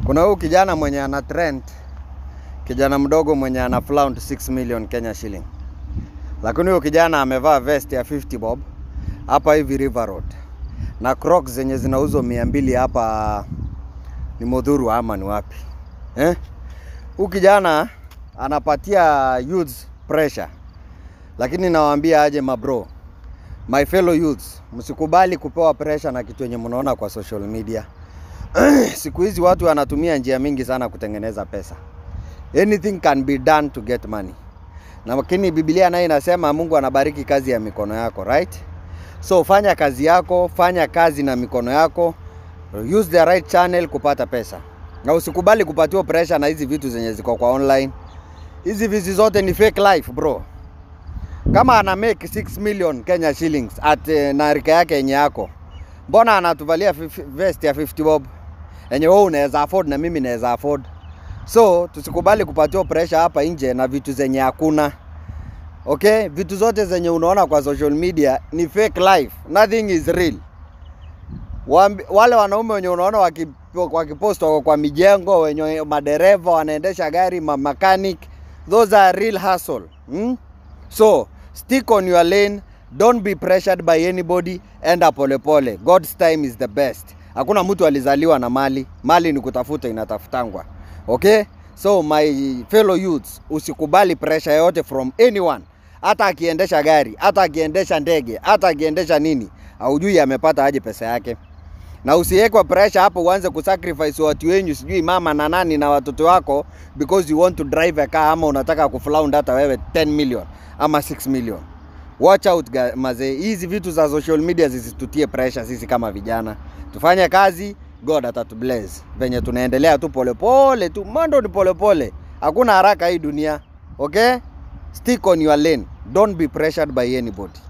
Kuna huyu kijana mwenye ana trend, kijana mdogo mwenye ana flaunt 6 million Kenya shilling, lakini huyo kijana amevaa vest ya 50 bob hapa hivi River Road na Crocs zenye zinauzwa mia mbili hapa ni Modhuru ama ni wapi eh? Huyu kijana anapatia youths pressure, lakini nawaambia aje mabro, my fellow youths, msikubali kupewa pressure na kitu yenye mnaona kwa social media. Siku hizi watu wanatumia njia mingi sana kutengeneza pesa. Anything can be done to get money. Na lakini Biblia nayo inasema Mungu anabariki kazi ya mikono yako, right? So fanya kazi yako, fanya kazi na mikono yako, use the right channel kupata pesa, na usikubali kupatiwa pressure na hizi vitu zenye ziko kwa online. Hizi vizi zote ni fake life bro. Kama ana make 6 million Kenya shillings at eh, na rika yake yenye yako, mbona anatuvalia fif- vest ya 50 bob yenye wewe unaweza afford na mimi naweza afford? So tusikubali kupatiwa pressure hapa nje na vitu zenye hakuna. Okay, vitu zote zenye unaona kwa social media ni fake life, nothing is real. Wambi, wale wanaume wenye unaona waki- wakipost wako kwa mijengo, wenye madereva wanaendesha gari, ma mechanic, those are real hustle. Hmm? So stick on your lane, don't be pressured by anybody, enda polepole. God's time is the best. Hakuna mtu alizaliwa na mali, mali ni kutafuta, inatafutangwa. Okay? So my fellow youths, usikubali pressure yote from anyone, hata akiendesha gari, hata akiendesha ndege, hata akiendesha nini, haujui amepata aje pesa yake na usiwekwe pressure hapo uanze kusacrifice watu wenyu, sijui mama na nani na watoto wako because you want to drive a car, ama unataka kuflound hata wewe 10 million ama 6 million. Watch out ga- mazee, hizi vitu za social media zisitutie pressure sisi kama vijana. Tufanye kazi, God atatubless. Venye tunaendelea tu polepole tu, mwendo ni polepole, hakuna haraka hii dunia. Okay, stick on your lane, don't be pressured by anybody.